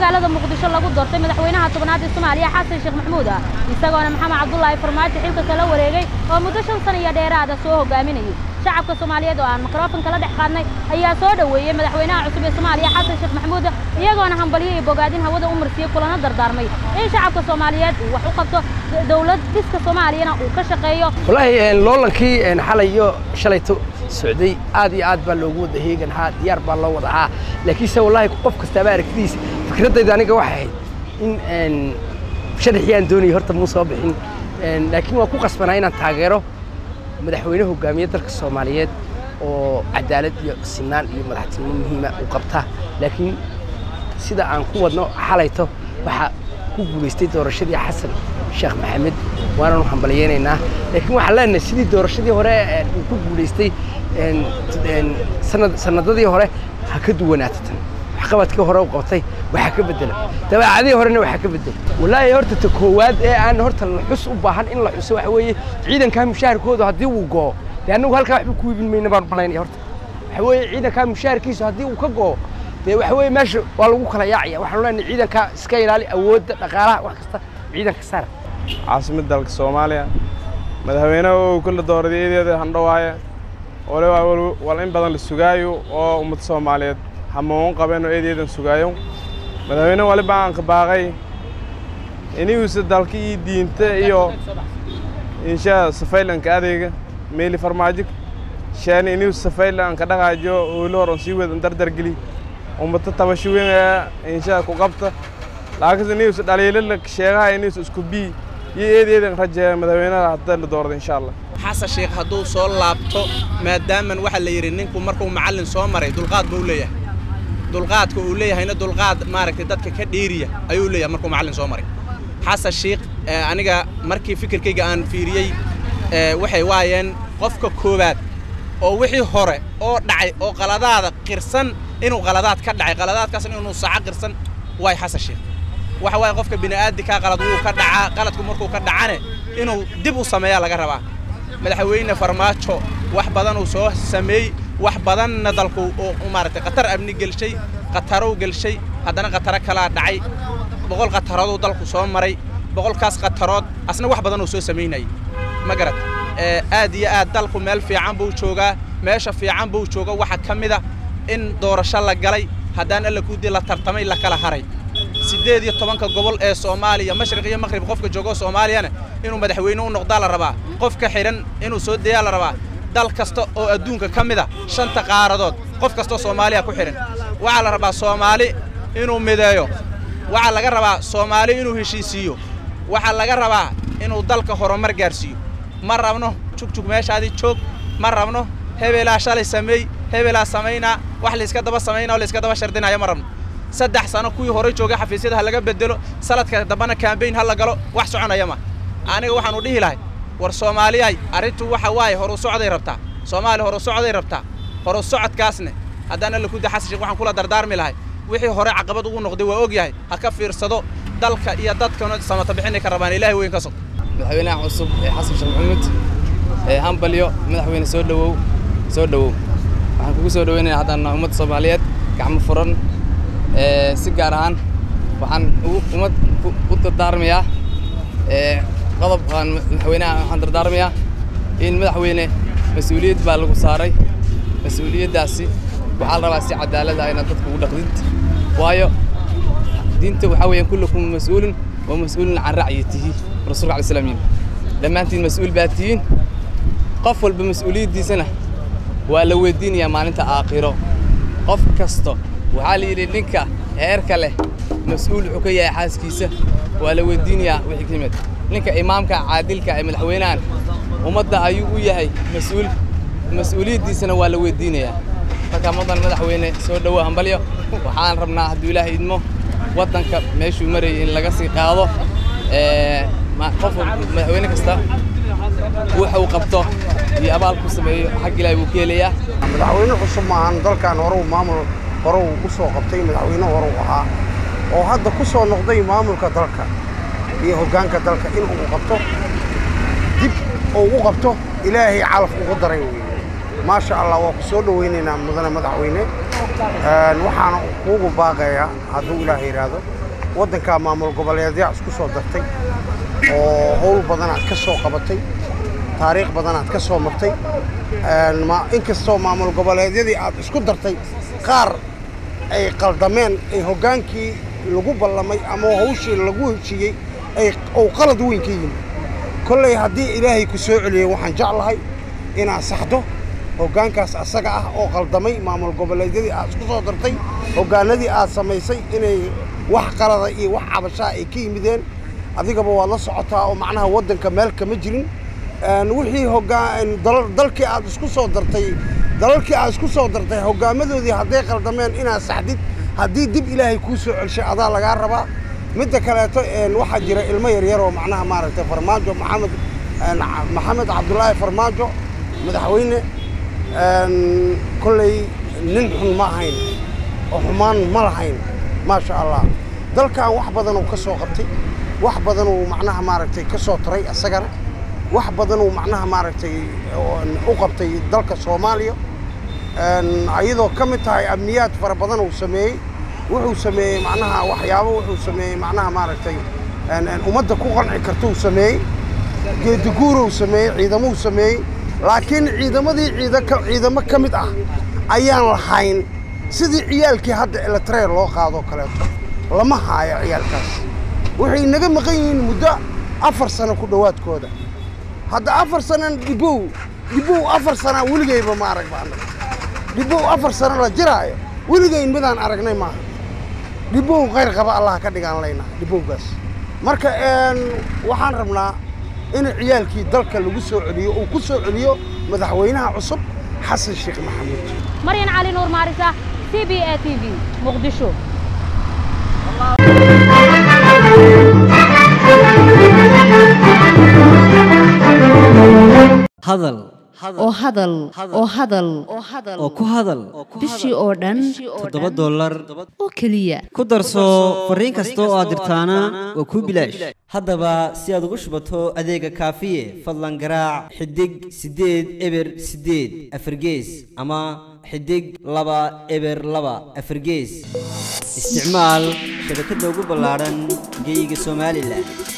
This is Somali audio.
magaalada muqdisho lagu doortay madaxweynaha tobnaad ee soomaaliya xasan sheekh maxamuud isagoona maxamed cabdulaahi farmaajo xilka kala wareegay oo muddo shan sana iyo dheeraada soo hogaaminayay shacabka soomaaliyeed oo aan mikrofon kala dhex qaadnay ayaa soo dhoweeyey madaxweynaha cusub ee soomaaliya xasan sheekh maxamuud iyagoona hambalyo iyo bogaadin hawada u marsiyey kulana dardaarmay in shacabka soomaaliyeed uu wax u qabto dowlad dhiska soomaaliyana uu ka shaqeeyo wallaahi loolankii xalay iyo shalayto socday aad iyo aad baa loogu wada heegan haa diyaar baa loo wada haa laakiinse wallaahi qof kastaaba aragtidiisa fikraddayda aniga waxay ahayd in sharaxii aan doonayay horta muu soo bixin laakiin waan ku qasbanaa inaan taageero madaxweyne hogaamiye dalka soomaaliyeed oo cadaalad iyo sinaan iyo madaxtinimo muhiima u qabta laakiin sida aan ku wadno xalayto waxaa ku guulaystay doorashadii xasan sheekh maxamed waananu hambalyeynaynaa laakiin waxaan leenahay sidii doorashadii hore uu ku guulaystay sanadadii hore ha ka duwanaato tan waxqabadkii hore u qabtay waxaa ka bedela dabeecadihii horena waxaa ka bedela wallaahi horta ta koowaad ee aan horta la xus u baahan in la xuso waxa weeye ciidankaa mushaharkoodu haddii uu go'o dee annagu halkaa waxba ku iibin mayna baan malaynaya horta waxa weeye ciidankaa mushaharkiisu haddii uu ka go'o dee waxa weeye meesha waa lagu kala yaacaya waxaanu leenahay ciidankaa iska ilaali awoodda dhaqaalaha wax kasta ciidanka saar caasimad dalka soomaaliya madaxweynaha oo kula dooraday eedeeda handhawaaye waliba wal in badan la sugaayo oo ummadda soomaaliyeed hamoon qabeen oo eedeedan sugaayo madaxweyne waliba aan ka baaqay inigiisa dalka iyo diinta iyo inshaa safaylanka adeega meeli farmaajo sheeni inigiisa safaylan ka dhaqaajo oolo hor on sii wedan dardargeli ummata tabasho weyn inshaa ku qabta laakiinse inigiisa dhaliilala sheegaha inigiisa isku bii iyo eedeedan rajeeya madaxweynaha hadda la doorada insha allah xasan sheekh hadduu soo laabto maadaaman waxaa la yidhi ninku markuu macallin soo maray dulqaad buu leeyahay dulqaadka uu leeyahayna dulqaad maaragtay dadka ka dheeriya ayuu leeyahay markuu macallin soo maray xasan sheekh aniga markii fikirkayga aan fiiriyey waxay waayeen qofka koowaad oo wixii hore oo dhacay oo qaladaada qirsan inuu qaladaad ka dhacay qaladaadkaasna inuu saco qirsan waay xasan sheekh waxa waaye qofka bini'aadinkaa qalad wuu ka dhacaa qaladku markuu ka dhacane inuu dib u sameeyaa laga rabaa madaxweyne farmaajo wax badan uu soo sameey wax badanna dalku uu maaragtay khatar amni gelshay khatarow gelshay haddana khataro kalaa dhacay boqol khatarooduu dalku soo maray boqolkaas khatarood asna wax badan uu soo samaynayay ma garat aad iyo aad dalku meel fiican buu joogaa meesha fiican buu jooga waxaa ka mid a in doorasho la galay haddaan alla kuudii la tartamay la kala haray siddeed iyo tobanka gobol ee soomaaliya mashriq iyo maqrib qofka joogo soomaaliyana inuu madaxweyne u noqdaa la rabaa qofka xidhan inuu soo deeyaa la rabaa dal kasta oo adduunka ka mid a shanta qaaradood qof kastoo soomaaliya ku xidhan waxaa la rabaa soomaali inuu mideeyo waxaa laga rabaa soomaali inuu heshiisiiyo waxaa laga rabaa inuu dalka horumar gaarsiiyo ma rabno jugjug meeshaadii joog ma rabno hebelaa shalay sameey hebelaa samaynaa wax layska daba samaynaa oo layska daba shardinaya ma rabno saddex sano kuwii hore joogay xafiisyada ha laga bedelo sanadka dambana kambayn ha la galo wax soconaya ma aniga waxaanu dhihi lahay war soomaaliyahay arrintu waxa waaye horu socday rabtaa soomaaliya horu socday rabtaa horu socodkaasne haddaan alla kuda xasan sheekh waxaan kula dardaarmi lahay wixii hore caqabad ugu noqday waa og yahay ha ka fiirsado dalka iyo dadkana samata bixinay ka rabaan ilaahay weyn ka sog madaxweynaha cusub ee xasan sheekh maxamuud ee hambalyo madaxweyne soo dhowow soo dhowow waxaan kugu soo dhoweynayaa haddaan ummadda soomaaliyeed gacmo furan si gaar ahaan waxaan ummad u dardaarmayaa qodob aan madaxweynaha waxaan dardaarmayaa in madaxweyne mas-uuliyad baa lagu saaray mas-uuliyaddaasi waxaa la rabaa si cadaalad ah inaad dadka ugu dhaqdid waayo diinta waxaa weeyaan kullukum mas-uulun wa mas-uulun can racyatihi rasuulka alai slam yimi dhammaantiin mas-uul baa tihiin qof walba mas-uuliyaddiisana waa la weydiinayaa maalinta aakhiro qof kasto waxaa la yidhi ninka heerka leh mas-uul wuxuu ka yahay xaaskiisa waa la weydiinayaa wixii ka yimid ninka imaamka caadilka ee madaxweynahan ummadda ayuu u yahay mas-uul mas-uuliyaddiisana waa la weydiinayaa marka mudan madaxweyne soo dhowo hambalyo waxaan rabnaa hadduu ilaahay idmo waddanka meeshuu marayay in laga sii qaado qof madaxweyne kasta waxa uu qabto iyo abaal ku sameeyo xag ilaahay wuu ka helayaa madaxweyne cusub maahan dalkan hore uu maamul hore uu u soo qabtay madaxweyne hore uu ahaa oo hadda ku soo noqday maamulka dalka iyo hoggaanka dalka in uu qabto dib uu u qabto ilaahay calaf ugu daray weeye maasha allah waa ku soo dhowaynaynaa mudane madaxweyne Een, waxaana kuugu baaqayaa hadduu ilaah yidhaahdo waddankaa maamul goboleedyaa isku soo dartay oo howl badan aad ka soo qabatay taariikh badan aad ka soo martay Een, ma- inkastoo maamul goboleedyadii aad isku dartay qaar ay qaldameen ay hoggaankii lagu ballamay ama hawshii lagu heshiiyey ay uu qalad weyn ka yimi kolley haddii ilaahay ku soo celiyey waxaan jeclahay inaad saxdo hoggaankaas asaga ah oo qaldamay maamul goboleedyadii aad isku soo dartay hoggaanadii aad samaysay inay wax qalada iyo wax cabashaa ay ka yimideen adigaba waad la socotaa oo macnaha waddanka meel kama jirin Een, wixii hoggaan dal- dalkii aad isku soo dartay dalalkii aad isku soo dartay hoggaamadoodii hadday qaldameen inaad saxdid haddii dib ilaahay kuu soo celshay adaa lagaa rabaa midda kaleeto een, waxaa jira ilmo yaryar oo macnaha maaragtay farmaajo maxamed een, ca- maxamed cabdulaahi farmaajo madaxweyne een, kolley nin xun ma ahayn oo xumaan ma lahayn maasha allah dalkan wax badan uu ka soo qabtay wax badan uu macnaha maaragtay ka soo taray isagana wax badan uu macnaha maaragtay oo- u qabtay dalka soomaaliya Een, ayadoo ka mid tahay amniyaad fara badan uu sameeyey wuxuu sameeyey macnaha waxyaabo wuxuu sameeyey macnaha maaragtay een, een, ummadda ku qanci karta uu sameeyey geediguuruu sameeyey ciidamuu sameeyey laakiin ciidamadii ciida ka- ciidamo ka mid ah ayaan lahayn sidii ciyaalkii hadda eletreer loo qaadoo kaleeto lama haayo ciyaalkaas waxay naga maqan yihiin muddo afar sano ku dhowaadkooda hadda afar sanan dhibow dhibow afar sana weligayba ma arag baan dhibow afar sano la jiraayo weligayn midaan aragnay maaha dhibow khayr qaba allah ka dhigaan laynaa dhibowgaas marka een, waxaan rabnaa in ciyaalkii dalka lagu soo celiyo uu ku soo celiyo madaxweynaha cusub xasan sheekh maxamuud maryan cali nuur maarisa c b a t v muqdisho hadal oo hadal oo hadal oo ku hadal bishii oo dhan toddoba dollar oo keliya ku darso fariin kasta oo aad dirtaana waa kuu bilaash haddaba si aad ugu shubato adeega kaafiye fadlan garaac xidig siddeed eber siddeed afargees ama xidig laba eber laba afargees isticmaal shabakadda ugu ballaadhan geyga somalilan